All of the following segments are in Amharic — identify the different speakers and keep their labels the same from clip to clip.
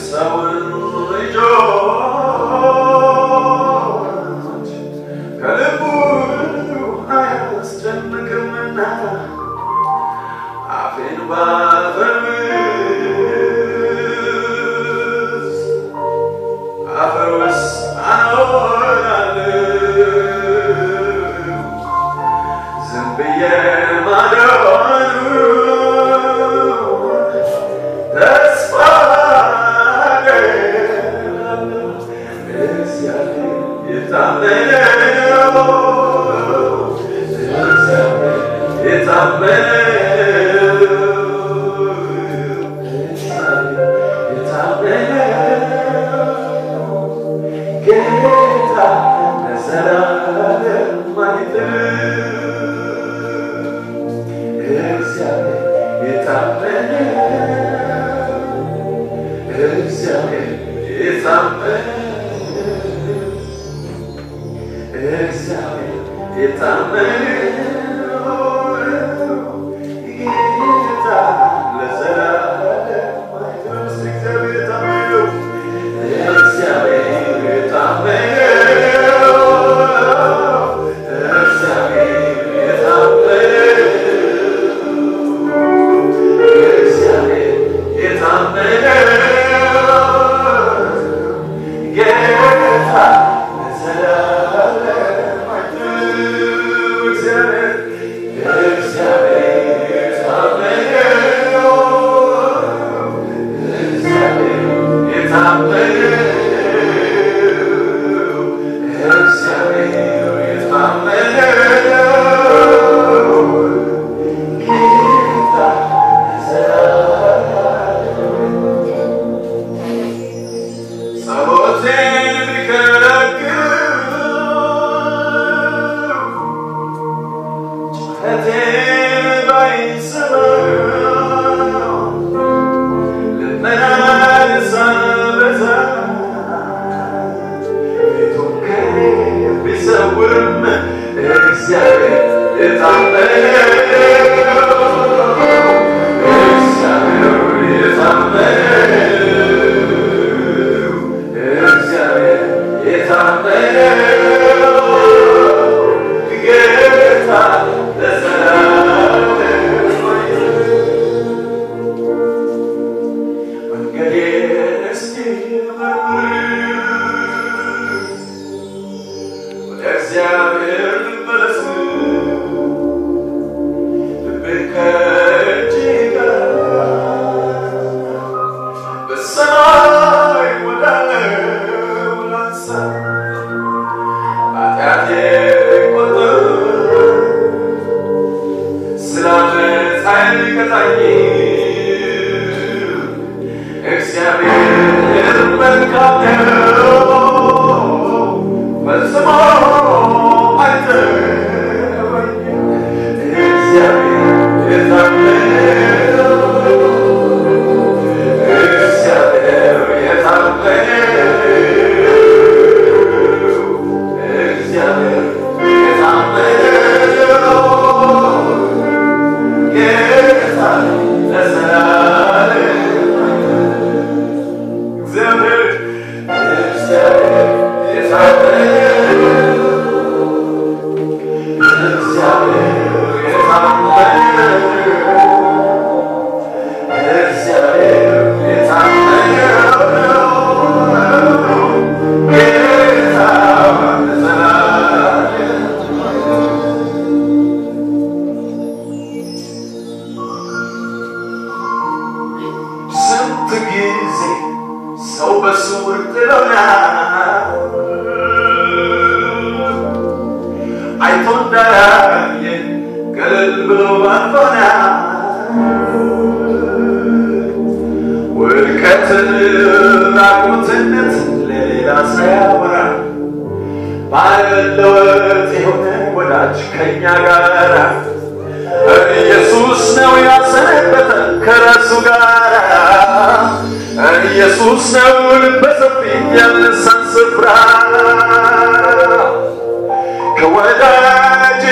Speaker 1: የሰውን ልጆች ከልቡ አያስጨንቅምና አፌን ባፈርስ አፈር ውስጥ አኖራለሁ ዝም ብዬ ማደሩ ተስፋ አደርጋለሁ። እግዚአብሔር የታመነ ነው። እግዚአብሔር የታመነ ጌታ ለዘላለም አይጥልም። እግዚአብሔር የታመነ እግዚአብሔር የታመነ እግዚአብሔር የታመነ ጌታ ለዘላለም አይጥልም። እስቲ እግዚአብሔር የታመነ ነው። እግዚአብሔር የታመነ ነው። እግዚአብሔር የታመነ እግዚአብሔር የታመነ ጌታ ለዘላለም አይጥልም። እግዚአብሔር እግዚአብሔር የታመነ እግዚአብሔር የታመነ እግዚአብሔር የታመነ ጌታ ጸሎቴን ቢከለክል ጩኸቴን ባይሰማ ልመናን ሳበዛ ፊቱን ከኔ ቢሰውርም እግዚአብሔር የታመነ እግዚአብሔር የታመነ እግዚአብሔር የታመነ ጌታ ለዘላለም መንገዴን እስቲ መርምር፣ ወደ እግዚአብሔር ልመለስ፣ ልቤን ከእጄ ጋር በሰማይ ወዳለው ላንሳ፣ ኃጢአቴ ቢቆጠር ስለ ዓመፃዬ ቢቀጣኝ እግዚአብሔር መልካም ነው፣ ፈጽሞ አይተወኝም። እግዚአብሔር የታመነ ነው። እግዚአብሔር የታመነ ነው። እግዚአብሔር የታመነ ነው። ጌታ ለዘላለም እግዚአብሔር እግዚአብሔር የታመነ እግዚአብሔር የታመነ እግዚአብሔር የታመነ ጌታ ለዘላለም ስንት ጊዜ ሰው በስውር ጥሎናል፣ አይቶ እንዳላየ ገለል ብሎ አልፎናል። ውድቀትን ራቁትነት ለሌላ ሳያወራ ባለመለወጥ የሆነ ወዳጅ ከኛ ጋር ኢየሱስ ነው ያሰነበተን ከራሱ ጋር ኢየሱስ ነው ልበሰፊ ያነሳን ስፍራ ከወዳጅ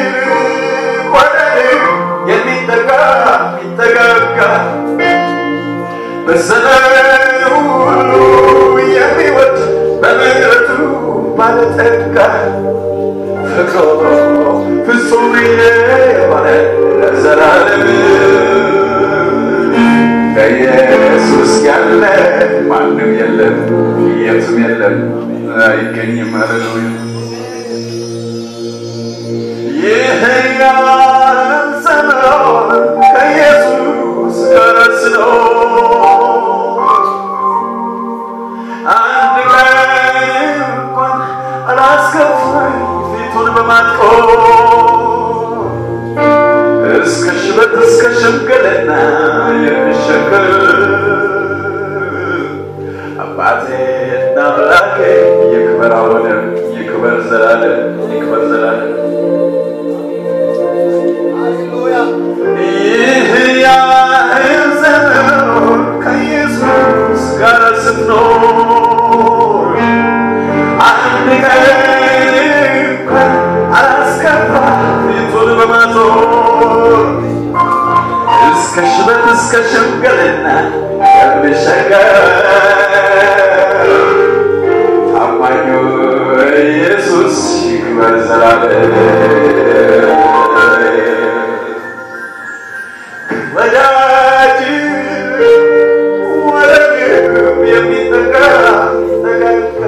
Speaker 1: ወዳጅ የሚጠጋ የሚጠጋጋ በዘመኑ ሁሉ የሚወድ በምሕረቱ ባለጠጋ ፍቅሩ ፍጹም የሆነ ለዘላለም ከኢየሱስ ያለ ማንም የለም፣ የትም የለም፣ አይገኝም። ሃሌሉያ ይህን ያህል ዘመን ከኢየሱስ ጋር ስኖር አንድ ቀን እንኳን አላስከፋኝ ፊቱን በማጥቆር እስከ ሽበት እስከ ሽምግልና የሚሸከም አባቴና አምላኬ ይክበር አሁንም ይክበር ዘላለም ይክበር ዘላለም ይህ ያህል ዘመን ከኢየሱስ ጋር ስኖር አንድ ቀን እንኳን አላስከፋ ፊቱን በማዞር እስከ ሽበት እስከ ሽምግልና የሚሸከም ታማኙ ኢየሱስ ይክበር ዘላለም ወዳጅ ወደግም የሚጠጋ ተጋጋ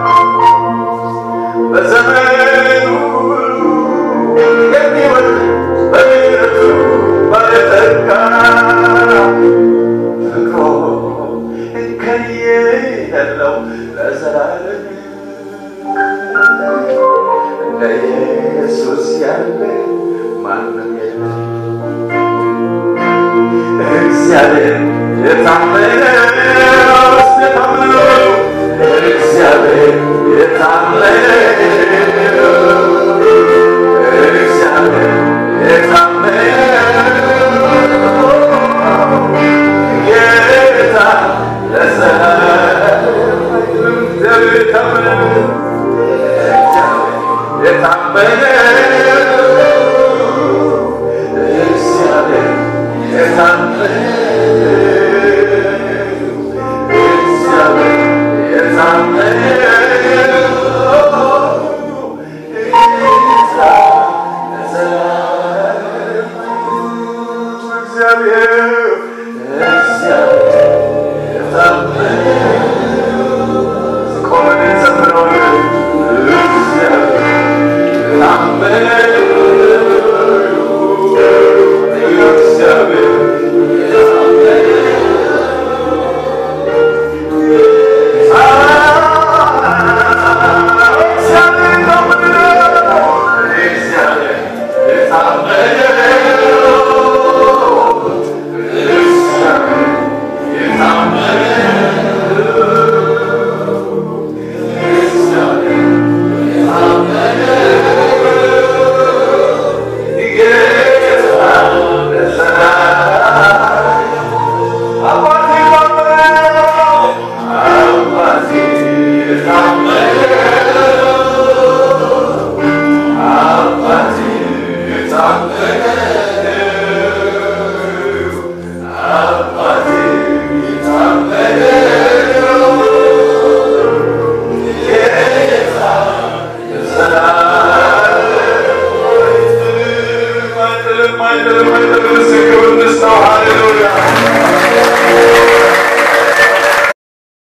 Speaker 1: በዘመኑ ሁሉ የሚወድ በምሕረቱ ባለጠጋ ፍቅሩ እንከን የሌለው ለዘላለም እንደ ኢየሱስ ያለ ማንም የለም። እግዚአብሔር የታመነ የታመነ እግዚአብሔር የታመነ እግዚአብሔር የታመነ ጌታ ለዘላለም እግዚአብሔር የታመነ እግዚአብሔር የታመነ እግዚአብሔር የታመነ እግዚአብሔር የታመነ ጌታ ለዘላለም እግዚአብሔር እግዚአብሔር የታመነ ቆመን እንዘምረዋለን። እግዚአብሔር የታመነ እግዚአብሔር